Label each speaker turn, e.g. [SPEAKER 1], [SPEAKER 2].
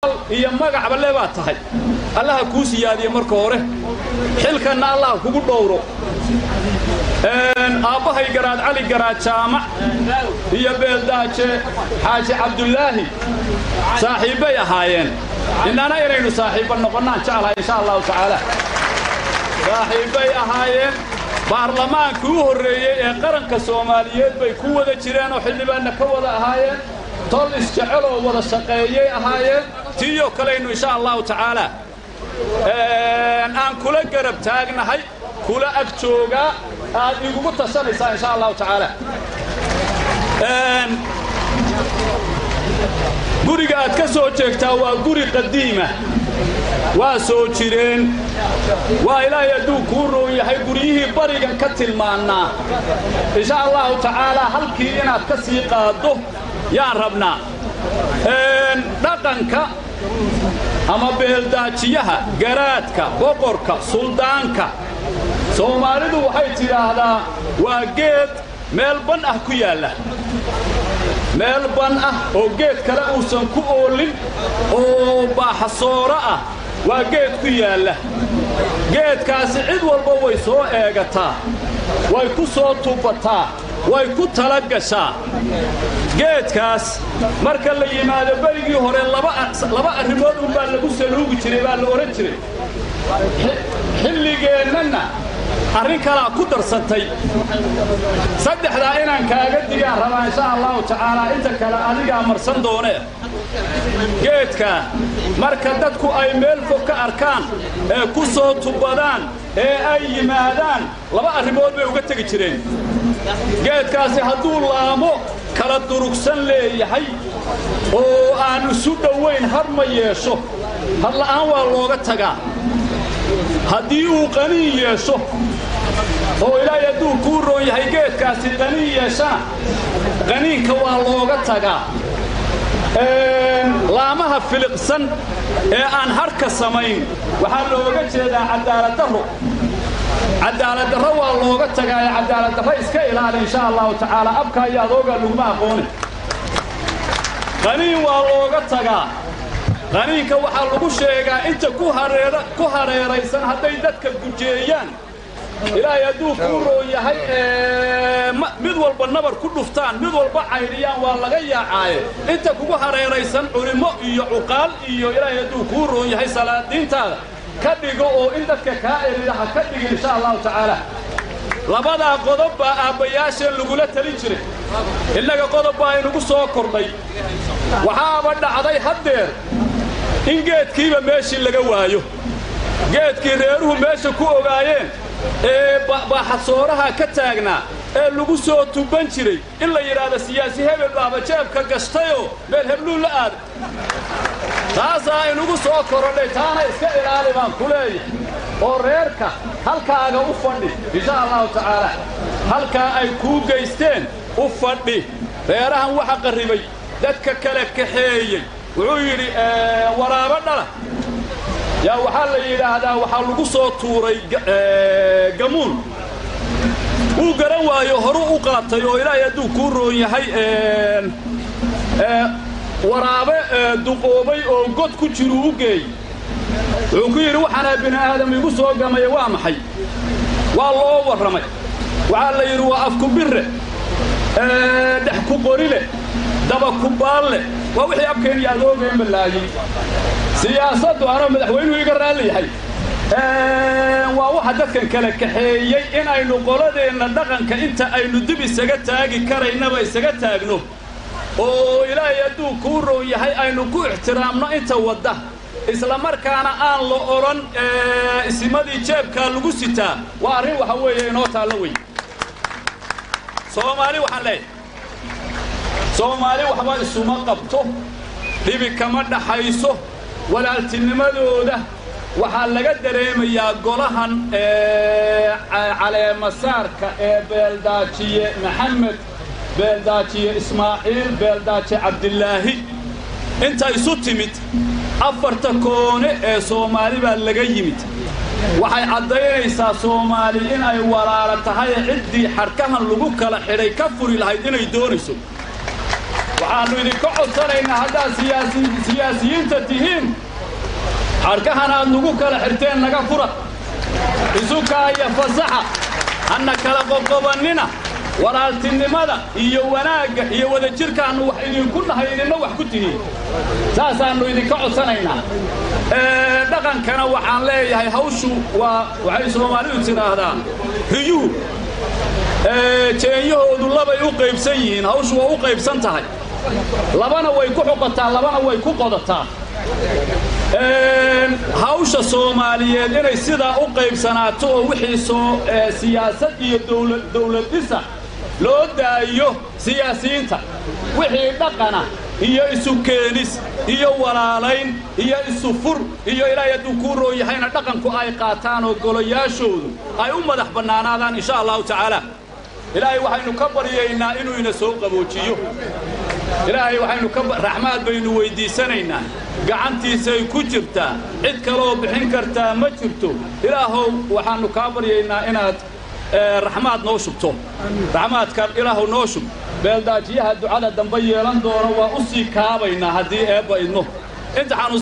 [SPEAKER 1] maal iyo magacba le baad tahay allaha kuu siyaadiye marka hore xilkanna allah kugu dhowro aabbahay garaad cali garaad jaamac iyo beeldaaje xaaji cabdulaahi saaxiibbay ahaayeen innana inaynu saaxiibba noqonnaan jeclahay insha allahu tacaala saaxiibbay ahaayeen baarlamaankii u horreeyey ee qaranka soomaaliyeed bay ku wada jireen oo xildhibaanna ka wada ahaayeen tol isjecel oo wada shaqeeyey ahaayeen tiiyoo kalaynu insha allahu tacaala aan kula garab taagnahay kula ag joogaa aad igugu tashanaysaa insha allahu tacaala guriga aad ka soo jeegtaa waa guri qadiima waa soo jireen waa ilaahay hadduu kuu roon yahay guryihii barigan ka tilmaannaa insha allahu tacaalaa halkii inaad ka sii qaaddo yaan rabnaa dhaqanka ama beeldaajiyaha garaadka boqorka suldaanka soomaalidu waxay tidhaahdaa waa geed meel ban ah ku yaalla meel ban ah oo geed kale uusan ku oolin oo baaxasooro ah waa geed ku yaalla geedkaasi cid walba way soo eegataa way ku soo tubataa way ku tala gashaa geedkaas marka la yimaado berigii hore laba arrimood unbaa lagu saluugi jiray baa la odhan jiray xilligeennanna arrin kalaa ku darsantay saddexdaa inaan kaaga digaan rabaa insha allahu tacaalaa inta kale adigaa marsan doonee geedkaa marka dadku ay meel fog ka arkaan ee ku soo tubadaan ee ay yimaadaan laba arrimood bay uga tegi jireen geedkaasi hadduu laamo kala durugsan leeyahay oo aan isu dhowayn har ma yeesho hadla'aan waa looga tagaa haddii uu qaniin yeesho oo ilaahay hadduu kuu roon yahay geedkaasi qaniin yeeshana qaniinka waa looga tagaa laamaha filiqsan ee aan hadhka samayn waxaa looga jeedaa cadaaladdarro cadaaladdarro waa looga tagaa ee cadaaladdarro iska ilaali insha allahu tacaala abka iyo adoogaa laguma aqoonin qaniin waa looga tagaa qaniinka waxaa lagu sheegaa inta ku hareeraysan hadday dadka gujeeyaan ilaahay hadduu kuu roon yahay mid walba nabar ku dhuftaan mid walba caydhiyaan waa laga yaacaaye inta kugu hareeraysan culimmo iyo cuqaal iyo ilaahay hadduu kuu roon yahay salaadiintaada ka dhigo oo in dadka kaa erida ha ka dhigin insha allahu tacaala labadaa qodob baa aabbayaasheen lagula talin jiray innaga qodob baa inugu soo kordhay waxaaba dhacday haddeer in geedkiiba meeshii laga waayo geedkii reeruhu meesha ku ogaayeen ee baaxasooraha ka taagnaa ee lagu soo tuban jiray in la yidhaahdo siyaasi hebel baaba jeebka gashtayoo meel hebluu la aaday taasaa inugu soo korodhay taana iska ilaali baan ku leeyahay oo reerka halkaaga u fadhi insha allahu tacaala halkaa ay kuu geysteen u fadhi reerahan waxa qarribay dadka kale kaxeeyey wuxuu yidhi waraabo dhala yaa waxaa la yidhaahdaa waxaa lagu soo tuuray gamuun wuu garan waayo horuu u qaatay oo ilaahay hadduu kuu roon yahay waraabe duqoobay oo god ku jiruu u geey wuxuu ku yidhi waxaanaa bini aadam igu soo gamaya waa maxay waa loo warramay waxaa la yidhi waa afku birre dhex ku qorile daba ku baalle waa wixii abkeen iyo adoogeen ballaayey siyaasaddu anoo madaxweynuhu iga raalli yahay waa waxa dadkan kala kaxeeyey in aynu qoladeenna dhaqanka inta aynu dib isaga taagi karaynaba isaga taagno oo ilaahay hadduu kuu roon yahay aynu ku ixtiraamno inta wadda isla markaana aan la odhan isimadii jeebkaa lagu sitaa waa arrin waxa weeye inoo taallo wey soomaali waxaan leeyahay soomaali waxba isuma qabto dhibi kama dhaxayso walaaltinimadooda waxaa laga dareemayaa golahan caleemasaarka ee beeldaajiye maxamed beeldaajiye ismaaciil beeldaajiye cabdilaahi inta isu timid afarta koone ee soomaali baa laga yimid waxay caddaynaysaa soomaali in ay walaala tahay ciddii xadhkahan lagu kala xidhay ka furi lahayd inay doonayso waxaannu idinka codsanaynaa haddaad siyaasiyiinta tihiin xadhkahan aad nagu kala xirteen naga fura isukaaya fasaxa hanna kala qoqobannina walaaltinimada iyo wanaagga iyo wadajirkaannu wax idinku nahay idinna wax ku tihiin saasaannu idinka codsanaynaa dhaqankana waxaan leeyahay hawshu waa waxay soomaalidu tidhaahdaa riyuhu jeenyahoodu labay u qaybsan yihiin hawshu waa u qaybsan tahay labana way ku xuqataa labana way ku qodataa hawsha soomaaliyeed inay sidaa u qaybsanaato oo wixii soo siyaasad iyo dawladdhisa loo daayo siyaasiyiinta wixii dhaqana iyo isu keenis iyo walaalayn iyo isu fur iyo ilaahay hadduu kuu roon yahayna dhaqanku ay qaataan oo golayaashoodu ay u madax bannaanaadaan insha allahu tacaala ilaahay waxaynu ka baryaynaa inuu ina soo qaboojiyo ilaahay waxaynu ka raxmaad baynu weyddiisanaynaa gacantiisay ku jirtaa cid kaloo bixin kartaa ma jirto ilaahow waxaannu kaa baryaynaa inaad raxmaad noo shubto raxmaadkan ilaahow noo shub beeldaajiyaha ducada dambe yeelan doono waa u sii kaabaynaa haddii eebba idno